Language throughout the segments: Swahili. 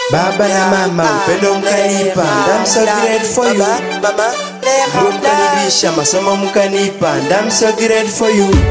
Baba na mama upendo mkanipa, and I'm so grateful for you. Mama, Mungu mkanibisha, masomo mkanipa, and I'm so grateful for you.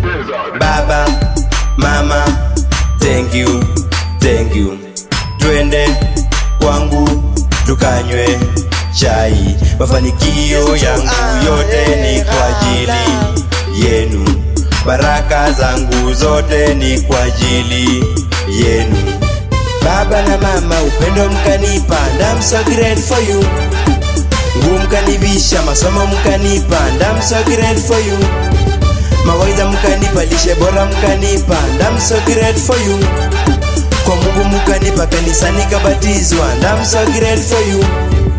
Baba, mama, thank you, thank you. Twende kwangu tukanywe chai, mafanikio yangu yote ni kwa ajili yenu, baraka zangu zote ni kwa ajili yenu. Baba na mama upendo mkanipa, and I'm so grateful for you. Nguo mkanibisha, masomo mkanipa, and I'm so grateful for you. Mawaidha mkanipa, lishe bora mkanipa, and I'm so grateful for you. Kwa Mungu mkanipa, kanisani kabatizwa, and I'm so grateful for you.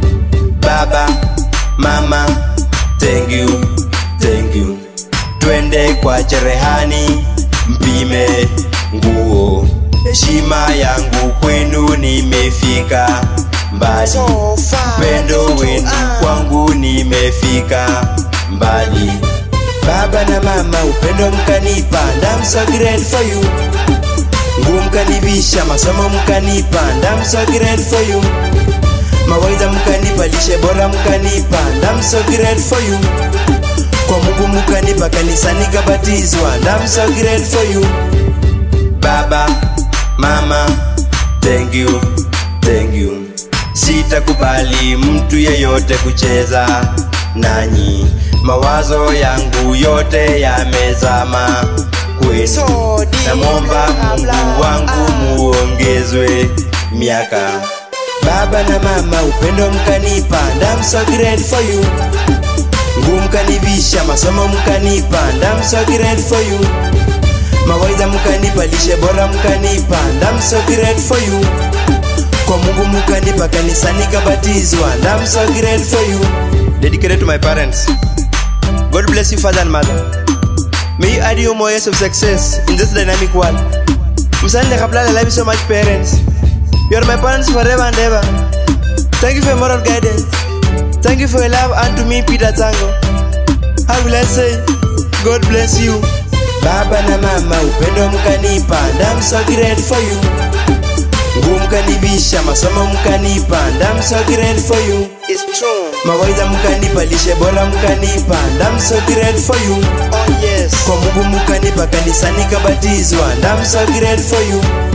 Baba, mama, thank you, thank you. Twende kwa cherehani, mpime nguo. Heshima yangu kwenu nimefika mbali, so far. upendo wenu kwangu nimefika mbali. Baba na mama upendo mkanipa, and I'm so grateful for you. Nguo mkanibisha, masomo mkanipa, and I'm so grateful for you. Mawaidha mkanipa, lishe bora mkanipa, and I'm so grateful for you. Kwa Mungu mkanipa, kanisani kabatizwa, and I'm so grateful for you. Baba, mama, thank you, thank you. Sitakubali mtu yeyote kucheza nanyi, mawazo yangu yote yamezama kwenu. So deep, Namwomba Mungu wangu muongezwe miaka. Baba na mama upendo mkanipa, and I'm so grateful for you. Nguo mkanibisha, masomo mkanipa, and I'm so grateful for you. Mawaidha mkanipa, lishe bora mkanipa, and I'm so grateful for you. Kwa Mungu mkanipa, kanisani kabatizwa, and I'm so grateful for you. Dedicated to my parents. God bless you father and mother. May you add you more years of success in this dynamic world. Msanii kabla I love you so much parents. You are my parents forever and ever. Thank you for your moral guidance. Thank you for your love unto me Peter Tango. How will I say? God bless you. Baba na mama upendo mkanipa, and I'm so grateful for you. Nguo mkanibisha, masomo mkanipa, and I'm so grateful for you. It's true. Mawaidha mkanipa, lishe bora mkanipa, and I'm so grateful for you. Oh yes. Kwa Mungu mkanipa, kanisani kabatizwa, and I'm so grateful for you.